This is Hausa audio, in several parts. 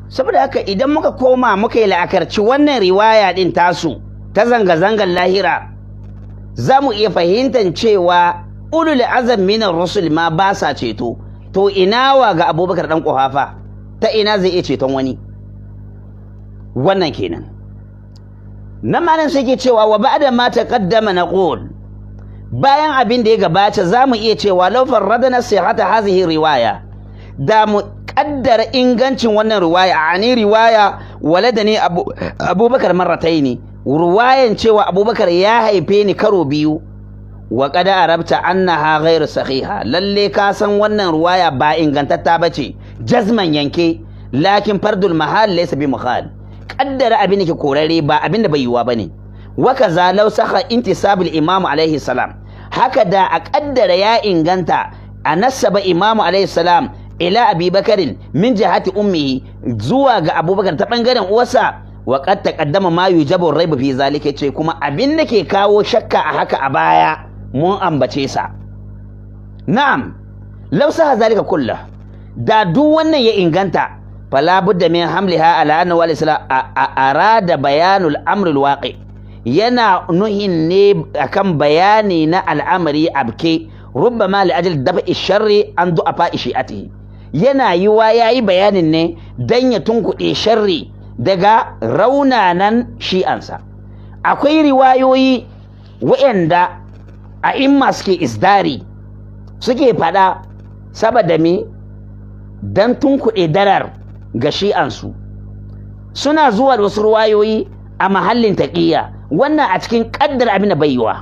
saboda haka idan muka koma muka yi la'akarci wannan riwaya din tasu ta zanga-zangar lahira za mu iya fahimtar cewa ulul azam minar rusul ma ba sa ceto to ina wa ga abubakar dan kuhafa ta ina zai iya ceton wani wannan kenan nan malam sai ke cewa wa ba'da ma taqaddama naqul bayan abin da ya gabata za mu iya cewa law farradna sihhata hadhihi riwaya da mu kaddara ingancin wannan riwaya ani riwaya waladani abu abubakar marrataini riwayan cewa abubakar ya haife ni karo biyu wa qad arabta annaha ghairu sahiha lalle ka san wannan riwaya ba ingantatta bace jazman yanke lakin fardul mahal laysa bi mukhal kaddara abin da ke korare ba abin da bai yiwa bane wa kaza law saha intisabul imam alaihi salam haka da a kaddara ya inganta a nasaba imam alaihi salam ila abi bakarin min jihati ummihi zuwa ga abubakar ta bangaren uwarsa wa qad taqaddama ma yujabu raibu fi zalika ce kuma abin da ke kawo shakka a haka a baya mun ambace sa na'am law saha zalika kullah da duk wannan ya inganta fala budda min hamliha ala anna wal islam arada bayanul amr al waqi yana nuhin ne akan bayani na al'amari abke rubbama li ajli dafa'i sharri an du'afa shi'atihi yana yiwa yayi bayanin ne dan ya tunkuɗe sharri daga raunanan shi'ansa akwai riwayoyi waɗanda a imma suke isdari suke faɗa saboda me dan tunkuɗe darar ga shi'ansu suna zuwa da wasu ruwayoyi a mahallin taƙiyya wannan a cikin ƙaddar abin da bai yiwa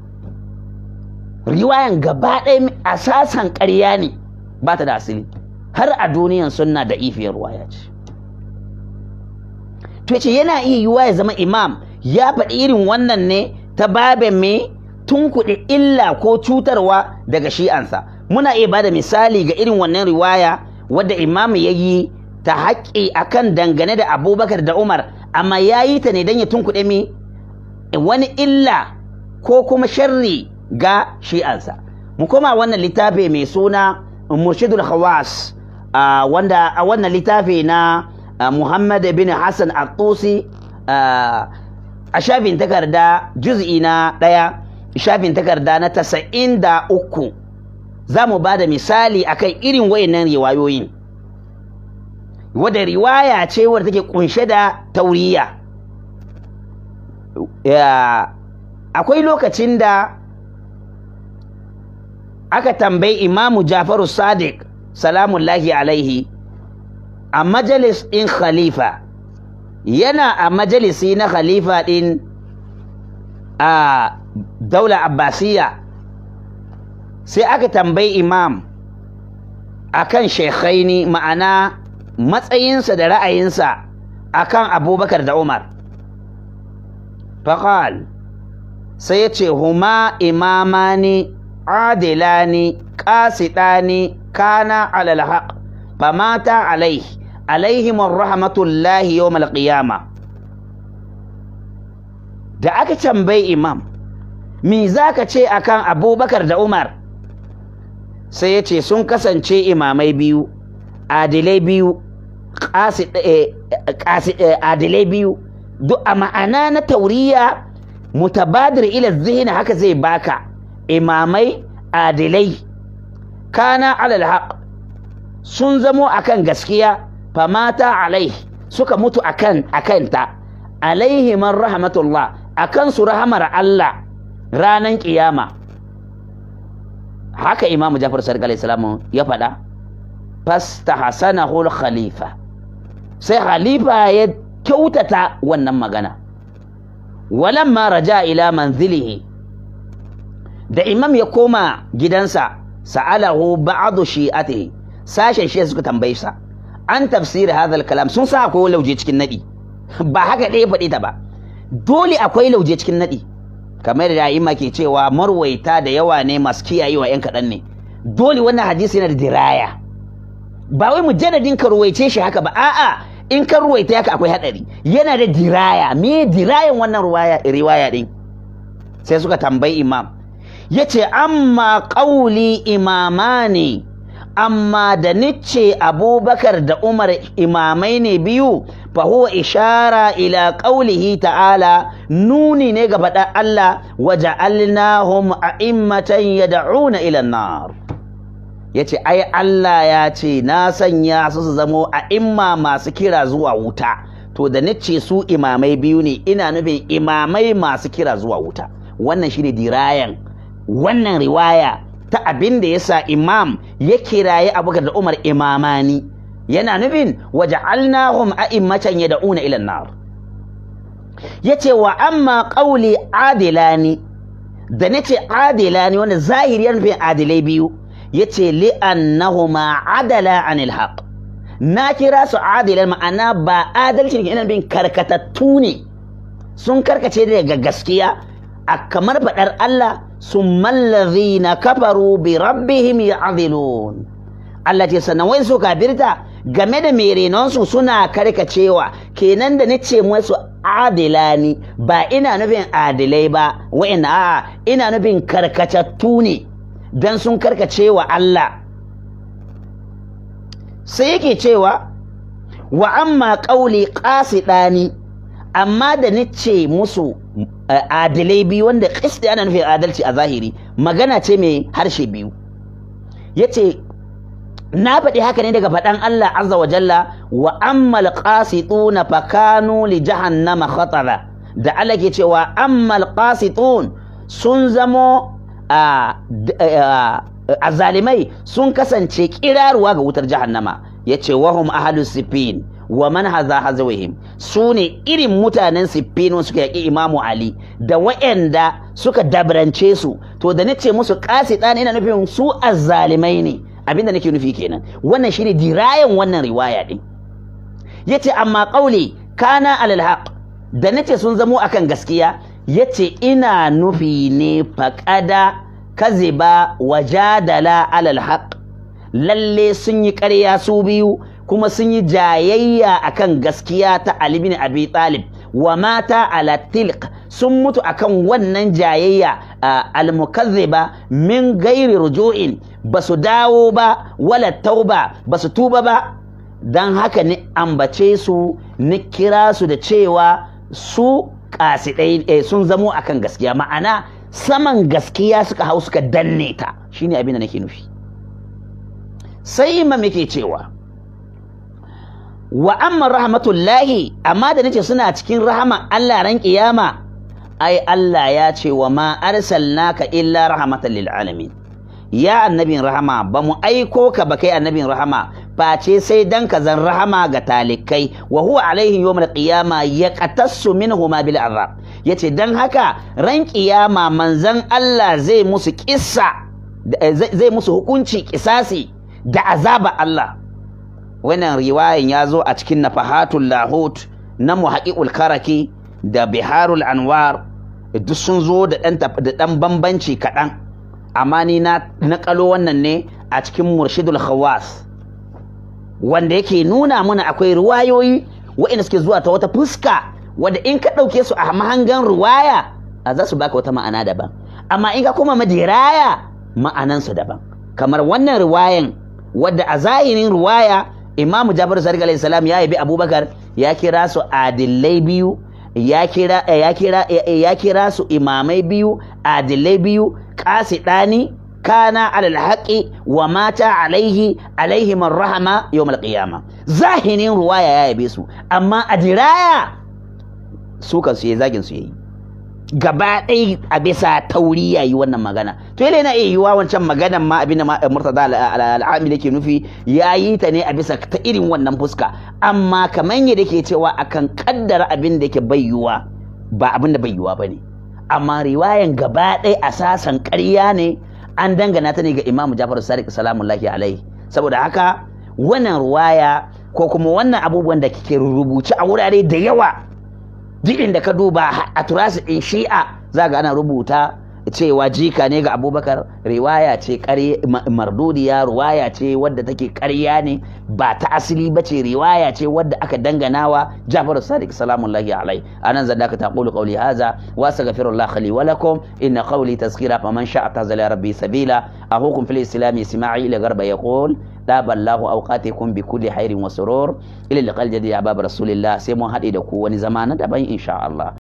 riwayan gaba ɗaya asasan ƙarya ne ba ta da asali har a duniyan sunna da ifiyar ruwaya ce to ce yana iya yiwa ya zama imam ya faɗi irin wannan ne ta babin me tunkuɗe illa ko cutarwa daga shi'ansa muna iya bada misali ga irin wannan riwaya wadda imam ya yi ta haƙƙi akan dangane da abubakar da umar amma ya yi ta ne don ya tunkuɗe mi wani illa ko kuma sharri ga shi'ansa mu koma wannan littafi mai suna murshidul khawas wanda a wannan littafi na muhammad bin hassan al-tusi a shafin takarda juz'i na ɗaya shafin takarda na tasa'in da uku za mu ba da misali akan irin wayannan riwayoyin wadda riwaya ce wadda take kunshe da tauriya akwai lokacin da aka tambayi imamu jafaru sadiq salamullahi alaihi a majalis ɗin khalifa yana a majalisi na khalifa ɗin a daula abbasiya sai aka tambayi imam akan shekhaini ma'ana matsayinsa da ra'ayinsa akan abubakar da umar faƙal sai ya ce huma imamani adilani ƙasiɗani kana alal haq famata alaihi alaihim rahmatullahi yawmal qiyama da aka tambayi imam me zaka ce akan abubakar da umar sai ya ce sun kasance imamai biyu adilai biyu adilai biyu duk a ma'ana na tauriya mutabadir ila zihni haka zai baka imamai adilai kana alal haq sun zamo akan gaskiya famata alai suka mutu akan akanta alaihi man rahmatullah akan su rahamar Allah ranan kiyama haka imamu Jafar Sadiq alaihi salamu ya faɗa fastahsanahu khalifa sai khalifa ya kyautata wannan magana walamma raja ila manzilihi da imam ya koma gidansa sa'alahu ba'adu shi'atihi sashen shi suka tambaye sa an tafsiri hadha kalam sun sa akwai lauje cikin nadi ba haka ɗaya faɗi ta ba dole akwai lauje cikin nadi kamar da imma ke cewa marwaita da yawa ne masu kiyayewa yan kaɗan ne dole wannan hadisi yana da diraya ba wai mujalladin ka ruwaice shi haka ba a'a in ka ruwaita haka akwai hadari yana da diraya me dirayan wannan riwaya din sai suka tambayi imam yace amma qauli imamani amma da nice abubakar da umar imamai ne biyu fa huwa ishara ila qaulihi ta'ala nuni ne ga faɗa Allah waja'alnahum a'immatan yad'una ila an-nar yace ai Allah ya ce na sanya su su zamo a'imma masu kira zuwa wuta to da nice su imamai biyu ne ina nufin imamai masu kira zuwa wuta wannan shine dirayan wannan riwaya ta abin da yasa imam ya kiraye abubakar da umar imamani yana nufin waja'alnahum a'immatan yad'una ila an-nar yace wa amma qawli adilani da nace adilani wanda zahiri yana nufin adilai biyu yace li annahuma adala anil haqq na kira su adilan ma'ana ba adalci ne ina bin karkatattu ne sun karkace daga gaskiya a kamar faɗar Allah sun mallazi na kafaru bi rabbihim ya'dilun Allah ce sannan wai su kafirta game da merenonsu suna karkacewa kenan da nace musu adilani ba ina nufin adilai ba wa'ina a ina nufin karkatattu ne dan sun karkacewa Allah sai yake cewa wa amma ƙauli ƙasiɗani amma da nice musu adilai biyu wanda ƙisti ana nufin adalci a zahiri magana ce mai harshe biyu ya ce na faɗi haka ne daga faɗan Allah azza wa jalla wa ammal qasituna fakanu li jahannama khatara da Allah ke cewa ammal qasitun sun zamo a zalimai sun kasance kiraruwa ga wutar jahannama ya ce wahum ahalus sifin wa man haza hazawihim su ne irin mutanen siffin suka yaƙi imamu ali da wa'anda suka dabrance su to da nace musu ƙasi ɗani ina nufin su azzalimai ne abinda nake nufi kenan wannan shine dirayan wannan riwaya din yace amma ƙauli kana alal haq da nace sun zamo akan gaskiya yace ina nufi ne faƙada kaziba wajadala alal haq lalle sun yi ƙarya su biyu kuma sun yi jayayya akan gaskiya ta Ali bin Abi Talib wa mata ala tilq sun mutu akan wannan jayayya al-mukazziba min gairi ruju'in basu dawo ba wala tauba basu tuba ba dan haka ni ambace su ni kira su da cewa su kasidai sun zamo akan gaskiya ma'ana saman gaskiya suka hau suka danne ta shine abin da nake nufi sai imam yake cewa wa amma rahmatullahi amma da nace suna cikin rahama Allah ran kiyama ai Allah ya ce wa ma arsalnaka illa rahmatan lil alamin ya annabin rahama ba mu aiko ka ba kai annabin rahama face sai dan ka zan rahama ga talikai wa huwa alaihi yawmal qiyama yaqtassu minhu ma bil azab yace dan haka ran kiyama manzon Allah zai musu kissa zai musu hukunci kisasi da azaba Allah wannan riwayan ya zo a cikin nafahatul lahut na muhaqiqul karaki da biharul anwar duk sun zo da ɗan bambanci kaɗan amma ni na naƙalo wannan ne a cikin murshidul khawas wanda yake nuna mana akwai riwayoyi waɗanda suke zuwa ta wata fuska wanda in ka ɗauke su a mahangan riwaya a za su baka wata ma'ana daban amma in ka kuma madiraya ma'anansu daban kamar wannan riwayan wadda a zahirin riwaya imamu jafar sadiq alayhi salam ya yabi abubakar ya kira su adillai biyu ya kira ya kira ya kira su imamai biyu adillai biyu qasidani kana alal haqi wa mata alaihi alaihi man rahama yawm alqiyama zahirin ruwaya ya yabe su amma a diraya su kan su yi zagin su yayi gaba ɗaya a bisa tauri yayi wannan magana to yana na iya yiwa wancan maganan ma abin da murtada al'ami da ke nufi ya yi ta ne a bisa ta irin wannan fuska amma kamar yadda ke cewa akan kaddara abin da ke bayyuwa ba abin da bayyuwa ba ne amma riwayan gaba ɗaya asasan ƙarya ne an dangana ta ne ga imamu jafar sadiq salamullahi alaihi saboda haka wannan ruwaya ko kuma wannan abubuwan da ke rubuce a wurare da yawa duk inda ka duba a turasi ɗin shi'a za ga ana rubuta cewa jika ne ga abubakar riwaya ce mardudiya riwaya ce wadda take ƙarya ne ba ta asali ba ce riwaya ce wadda aka danganawa jafar sadiq salamullahi alai anan zan daka taqulu qawli hadha wa astaghfirullah li wa lakum inna qawli tazkira faman sha'a tazala rabbi sabila ahukum fil islam isma'i ila garba yaqul داب الله أوقاتكم بكل خير وسرور إلى اللقاء الجديد يا باب رسول الله سيمون هذه دكو ونزمان دبين إن شاء الله